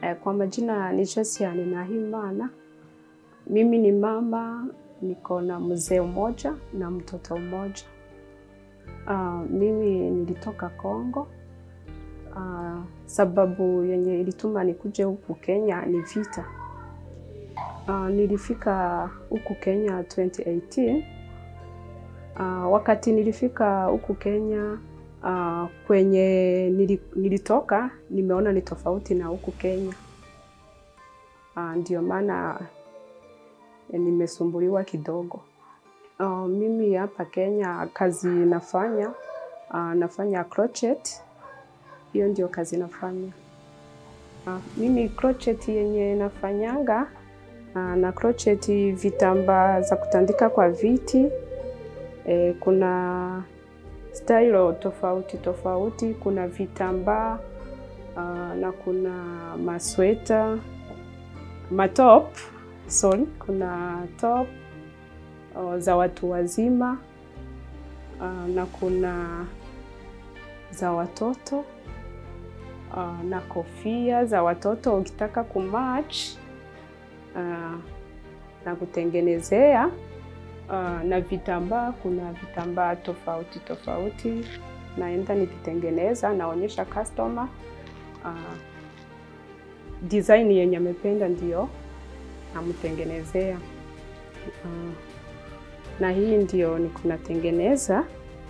Eh, Kwa majina ni Josia Ninahimana. Mimi ni mama, niko na mzee mmoja na mtoto mmoja. Ah, mimi nilitoka Kongo. Ah, sababu yenye ilituma nikuje huku Kenya ni vita. Ah, nilifika huku Kenya 2018. Ah, wakati nilifika huku Kenya ah, kwenye nili- nilitoka nimeona ni tofauti na huku Kenya. Ah, ndio maana eh, nimesumbuliwa kidogo. Ah, mimi hapa Kenya kazi nafanya ah, nafanya crochet. Hiyo ndio kazi nafanya. Ah, mimi crochet yenye nafanyanga ah, na crochet vitambaa za kutandika kwa viti. Eh, kuna style tofauti tofauti, kuna vitambaa ah, na kuna masweta, matop, sorry, kuna top ah, za watu wazima ah, na kuna za watoto ah, na kofia za watoto ukitaka kumatch ah, na kutengenezea ah, na vitambaa. Kuna vitambaa tofauti tofauti, naenda nikitengeneza, naonyesha customer ah, design yenye amependa, ndio namtengenezea. Ah, na hii ndio niko natengeneza.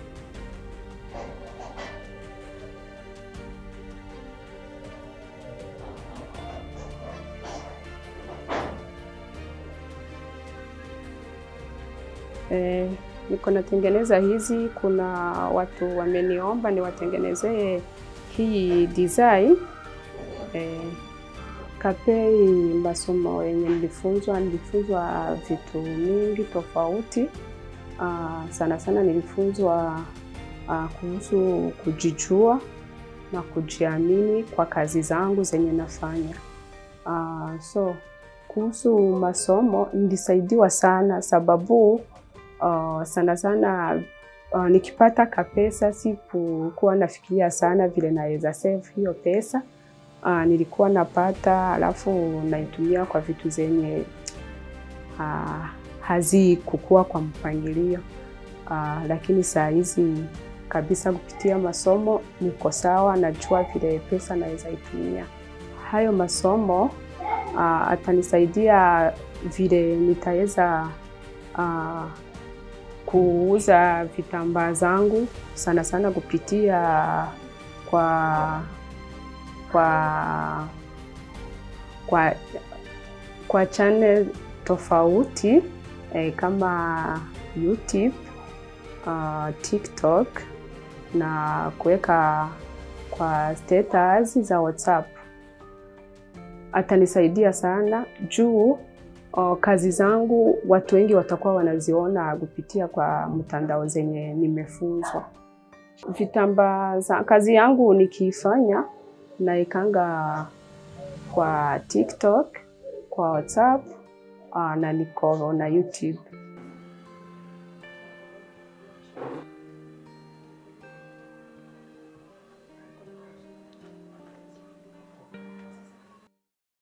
Eh, niko natengeneza hizi. Kuna watu wameniomba niwatengenezee hii design. Eh, kapei masomo yenye nilifunzwa, nilifunzwa vitu mingi tofauti. Ah, sana sana nilifunzwa ah, kuhusu kujijua na kujiamini kwa kazi zangu zenye nafanya. Ah, so kuhusu masomo nilisaidiwa sana sababu uh, sana sana uh, nikipata kapesa sikukuwa nafikiria sana vile naweza save hiyo pesa. Uh, nilikuwa napata alafu naitumia kwa vitu zenye uh, hazikukua kwa mpangilio uh, lakini saa hizi kabisa kupitia masomo niko sawa, najua vile pesa naweza itumia. Hayo masomo uh, atanisaidia vile nitaweza uh, kuuza vitambaa zangu sana sana kupitia kwa kwa kwa kwa channel tofauti eh, kama YouTube, uh, TikTok na kuweka kwa status za WhatsApp. Atanisaidia sana juu uh, kazi zangu watu wengi watakuwa wanaziona kupitia kwa mtandao zenye nimefunzwa. Vitambaa za kazi yangu nikiifanya naekanga kwa TikTok, kwa WhatsApp uh, na niko na YouTube.